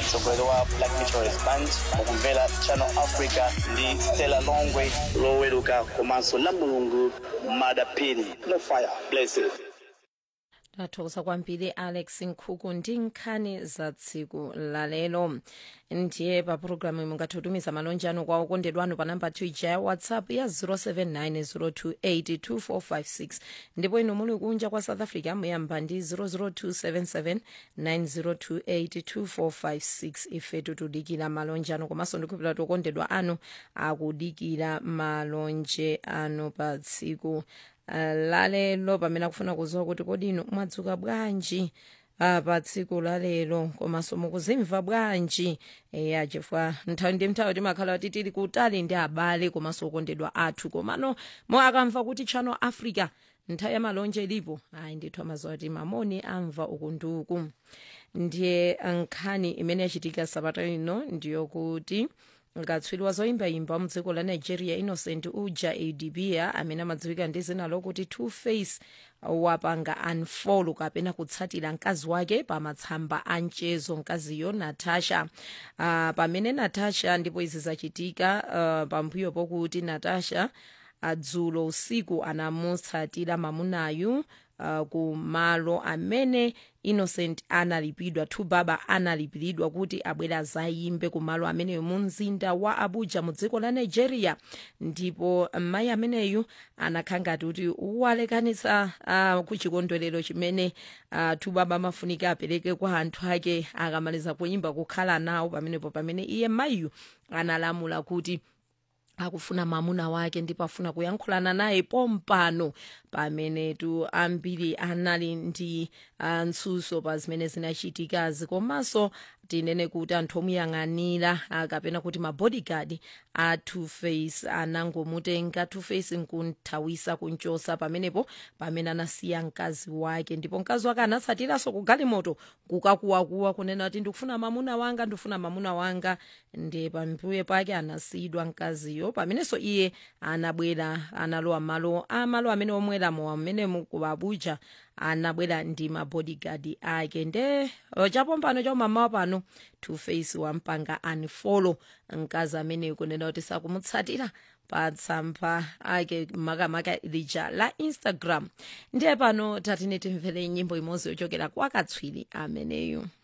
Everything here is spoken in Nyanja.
mtsogoleri wa black meteorist band mukumvera channel africa ndi stella longwe loweruka komanso la mulungu madapini no fire blessed tathokoza kwambiri alex nkhuku ndi nkhani za tsiku lalero ndiye pa pulogalamu mungatitumiza malonje anu kwa okondedwa anu pa namba 2 ija ya whatsapp ya 0790282456 ndipo inu muli kunja kwa south africa muyamba ndi 0027790282456 ifetu tudikira malonje anu komanso ndikupita kuti okondedwa anu akudikira malonje anu pa tsiku uh, lalelo pamene akufuna kuziwa kuti kodi inu mwadzuka bwanji uh, pa tsiku lalelo komanso mukuzimva bwanji eya chifukwa nthawi ndi nthawi timakhala kuti tili kutali ndi abale komanso okondedwa athu komano mo akamva kuti channel africa nthawi ya malonje ilipo ayi ndithu amaziwa kuti mamoni amva uku ndi uku ndiye nkhani imene yachitika sabata ino ndiyokuti katswiri wa zoyimbayimba mdziko la nigeria innocent uja adibia amene amadziwika ndi zina lokuti two face wapanga unfollow kapena kutsatira mkazi wake pa matsamba a mchezo mkaziyo natasha uh, pamene natasha ndipo izi zachitika uh, pambuyo pokuti natasha adzulo usiku anamutsatira mamunayu uh, ku malo amene innocent analipidwa two baba analipiridwa kuti abwere azayimbe ku malo ameneyo mu mzinda wa abuja mu dziko la nigeria ndipo mayi ameneyu anakhala ngati kuti walekanitsa uh, ku chikondwerero chimene uh, two baba amafunika apereke kwa anthu ake akamaliza kuyimba kukhala nawo pamenepo pamene iye mayiyu analamula kuti akufuna mamuna wake ndipo afuna kuyankhulana naye pompano pamenetu ambiri anali ndi uh, ntsutso pa zimene zinachitikazi komanso tinene kuti anthu omuyang'anira uh, kapena kuti mabodyguard a two face anangomutenga two face nkunthawisa kunchosa pamenepo pamene anasiya mkazi wake ndipo mkazi wake anatsatiranso ku galimoto kukakuwakuwa kunena kuti ndikufuna mamuna wanga ndikufuna mamuna wanga ndi pambuyo pake anasiyidwa mkaziyo pamenenso iye anabwera analowa malo amalo amene omweramo amene ku abuja anabwera ndi mabodyguard ake nde chapompano chaumamawa pano two face wampanga unfollow mkazi ameneyo kunena kuti sakumutsatira pa tsamba ake makamaka lija la instagram ndiye pano tatine timvere nyimbo imodzi yochokera kwa katswiri ameneyu